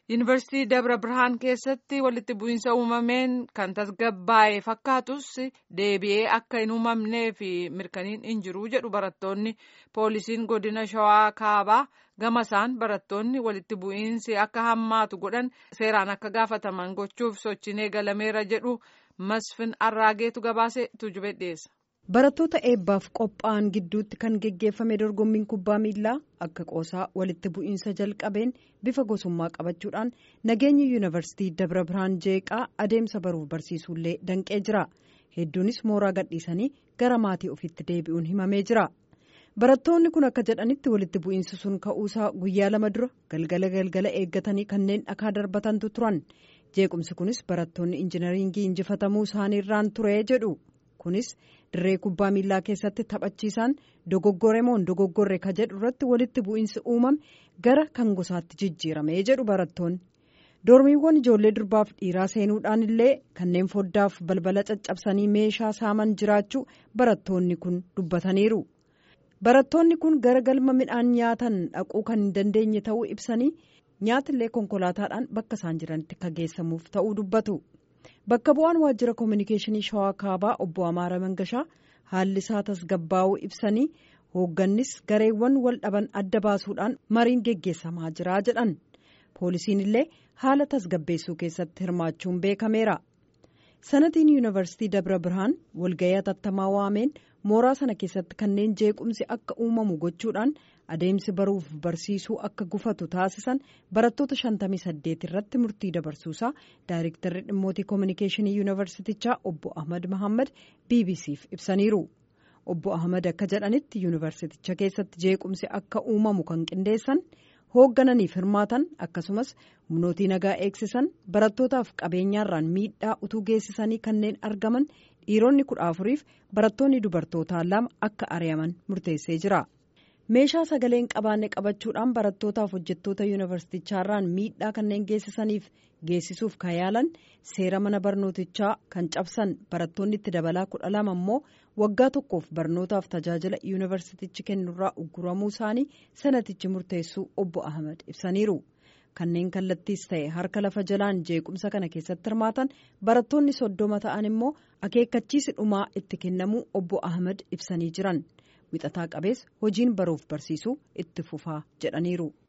yuunivarsiitii dabra birhaan keessatti walitti bu'iinsa uumameen kan tasgabbaa'e fakkaatus deebi'ee akka hin uumamnee fi mirkaniin hin jiru jedhu barattoonni poolisiin godina shawaa kaabaa gamasaan barattoonni walitti bu'iinsi akka hammaatu godhan seeraan akka gaafataman gochuuf sochiin eegalameera jedhu masfin arraageetu gabaase tujube dhiyeessa. barattoota eebbaaf qophaa'an gidduutti kan geggeeffame dorgommiin kubbaa miilaa akka qoosaa walitti bu'iinsa jalqabeen bifa gosummaa qabachuudhaan nageenyi yuunivarsiitii dabra birhaan jeeqaa adeemsa baruuf barsiisuullee danqee jira hedduunis mooraa gadhiisanii gara maatii ofiitti deebi'uun himamee jira barattoonni kun akka jedhanitti walitti bu'iinsi sun ka'uusaa guyyaa lama dura galgala galgala eeggatanii kanneen dhakaa darbatantu turan jeequmsi kunis barattoonni injinariingii injifatamuu isaaniirraan ture jedhu. kunis dirree kubbaa miilaa keessatti taphachiisaan dogoggore moo dogoggorre ka jedhu irratti walitti bu'iinsi uumame gara kan gosaatti jijjiirame jedhu barattoonni doormiiwwan ijoollee durbaaf dhiiraa seenuudhaan illee kanneen foddaaf balbala caccabsanii meeshaa saaman jiraachuu barattoonni kun dubbataniiru barattoonni kun gara galma midhaan nyaatan dhaquu kan hin dandeenye ta'uu ibsanii nyaatillee konkolaataadhaan bakka isaan jiranitti ka geessamuuf ta'uu dubbatu. bakka bu'aan waajjira koominikeeshinii shawaa kaabaa obbo amaara mangashaa haalli isaa tasgabbaa'uu ibsanii hooggannis gareewwan wal dhaban adda baasuudhaan mariin geggeessamaa jira jedhan poolisiin illee haala tasgabbeessuu keessatti hirmaachuun beekameera sanatiin yuunivarsiitii dabra birhaan walgayii atattamaa waameen mooraa sana keessatti kanneen jeequmsi akka uumamu gochuudhaan adeemsi baruuf barsiisuu akka gufatu taasisan barattoota 58 irratti murtii dabarsuusaa daayirektarri dhimmootii koominikeeshinii yuunivarsiitichaa obbo ahmad mahammad bbcf ibsaniiru obbo ahmad akka jedhanitti yuunivarsiiticha keessatti jeequmsi akka uumamu kan qindeessan hooggananiif hirmaatan akkasumas humnootii nagaa eegsisan barattootaaf qabeenyaarraan miidhaa utuu geessisanii kanneen argaman dhiironni kudha afuriif barattoonni dubartootaa lama akka ari'aman murteessee jira. meeshaa sagaleen qabaanne qabachuudhaan barattootaaf hojjettoota yuunivarsiitichaarraan miidhaa kanneen geessisaniif geessisuuf kan yaalan seera mana barnootichaa kan cabsan barattoonni itti dabalaa kudha lama immoo waggaa tokkoof barnootaaf tajaajila yuunivarsiitichi kennurraa ugguramuu isaanii sanatichi murteessuu obbo ahmed ibsaniiru kanneen kallattiis ta'e harka lafa jalaan jeequmsa kana keessatti hirmaatan barattoonni soddoma ta'an immoo akeekkachiisi dhumaa itti kennamuu obbo ahmed ibsanii jiran. wixataa qabees hojiin baruuf barsiisuu itti fufaa jedhaniiru.